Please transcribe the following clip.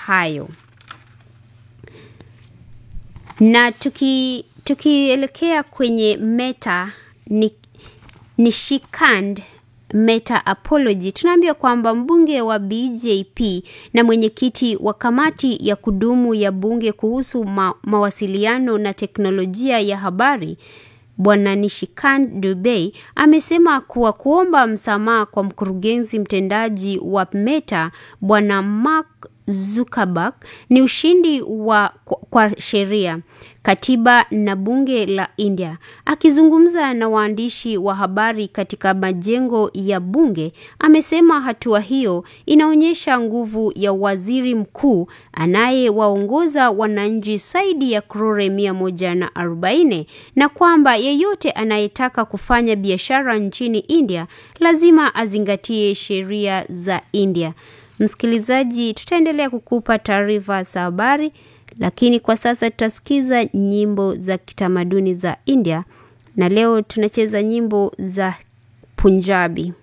hayo. Na tuki tukielekea kwenye Meta ni, Nishikand Meta Apology, tunaambiwa kwamba mbunge wa BJP na mwenyekiti wa kamati ya kudumu ya bunge kuhusu ma, mawasiliano na teknolojia ya habari Bwana Nishikant Dubey amesema kuwa kuomba msamaha kwa mkurugenzi mtendaji wa Meta Bwana Mark Zuckerberg ni ushindi wa kwa sheria, katiba na bunge la India. Akizungumza na waandishi wa habari katika majengo ya bunge, amesema hatua hiyo inaonyesha nguvu ya waziri mkuu anayewaongoza wananchi zaidi ya crore mia moja na arobaini na kwamba yeyote anayetaka kufanya biashara nchini India lazima azingatie sheria za India. Msikilizaji, tutaendelea kukupa taarifa za habari, lakini kwa sasa tutasikiza nyimbo za kitamaduni za India, na leo tunacheza nyimbo za Punjabi.